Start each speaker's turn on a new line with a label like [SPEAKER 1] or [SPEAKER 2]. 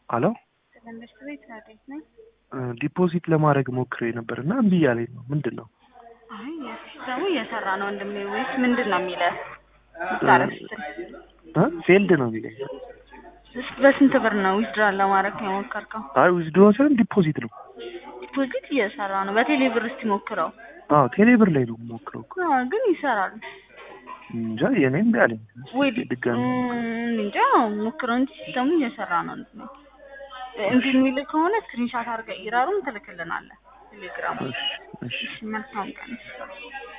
[SPEAKER 1] አሎ
[SPEAKER 2] ትምህርት ቤት እንዴት ነህ?
[SPEAKER 1] ዲፖዚት ለማድረግ ሞክሬ ነበር እና እምቢ እያለኝ ነው። ምንድን ነው?
[SPEAKER 2] አይ ሲስተሙ እየሰራ ነው ወንድሜ። ወይስ ምንድን ነው የሚለው? ታረፍ
[SPEAKER 1] ፌልድ ነው የሚለኝ።
[SPEAKER 2] በስንት ብር ነው ዊዝድራል ለማድረግ የሞከርከው?
[SPEAKER 1] አይ ዊዝድሮ ሳይሆን ዲፖዚት ነው።
[SPEAKER 2] ዲፖዚት እየሰራ ነው። በቴሌ ብር እስቲ ሞክረው።
[SPEAKER 1] አዎ ቴሌ ብር ላይ ነው የምሞክረው እኮ።
[SPEAKER 2] አዎ፣ ግን ይሰራል
[SPEAKER 1] እንጃ የኔ እምቢ አለኝ።
[SPEAKER 2] ወይ
[SPEAKER 1] ድጋሚ
[SPEAKER 2] እም፣ እንጃ ሞክረው እንጂ ሲስተሙ እየሰራ ነው ነው እንጂ የሚል ከሆነ ስክሪንሻት አድርገህ ኢራሩን ትልክልናለህ ቴሌግራም።
[SPEAKER 1] እሺ እሺ
[SPEAKER 2] እሺ፣ መልካም ቀን።